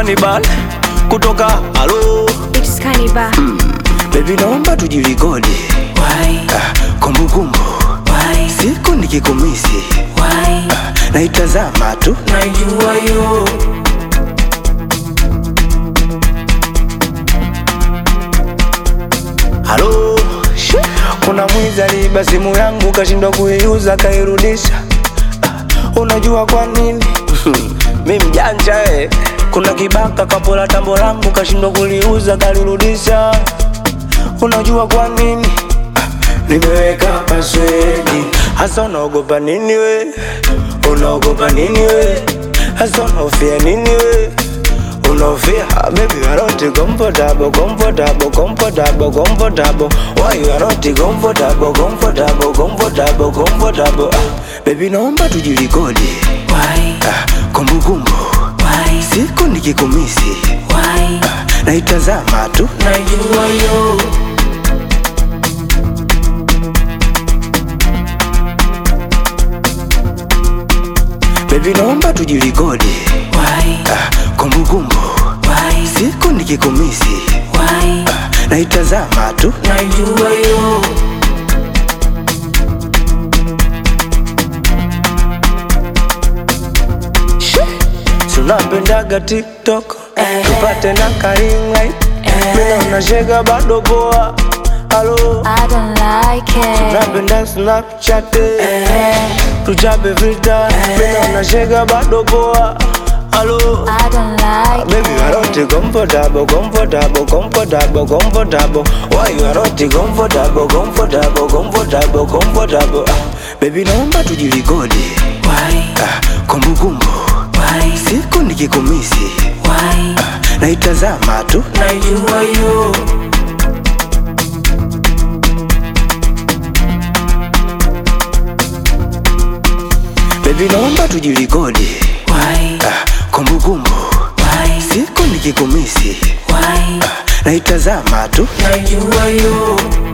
Cannibal kutoka halo It's Cannibal. Baby naomba tujirekodi Why? Ah, kumbukumbu Why? siku nikikumisi Why? naitazama tu Najua yo halo She, kuna mwizi aliiba simu yangu kashindwa kuiuza kairudisha Ah, unajua kwa nini mi mjanja eh. kuna kibaka kapola tambo langu kashindwa kuliuza kalirudisha unajua kwa nini Ah, nimeweka paswedi hasa unaogopa nini we unaogopa nini we hasa unaofia nini we unaofia Ah, baby you are not comfortable comfortable comfortable comfortable why you are not comfortable comfortable comfortable comfortable ah, baby naomba tujirekodi Why? ah, kumbukumbu Why? siku nikikumisi Why? naitazama tu Najua yo baby naomba tujirekodi Why? ah, kumbukumbu Why? siku nikikumisi Why? naitazama tu Najua yo Si unapendaga tiktok Eh. tupate na karingai mina unashega bado poa halo I don't like it. napenda snapchat Eh. tuchape filter mina unashega bado poa halo I don't like Baby, you are not comfortable, comfortable, comfortable, comfortable. Why you are not comfortable, comfortable, comfortable, comfortable? Ah, baby, naomba tujirekodi. Why? Ah, kumbukumbu Why? siku nikikumisi Why? naitazama tu Najua yo baby, naomba tujirekodi. Why? Ah, kumbukumbu Why? siku nikikumisi Why? naitazama tu Najua yo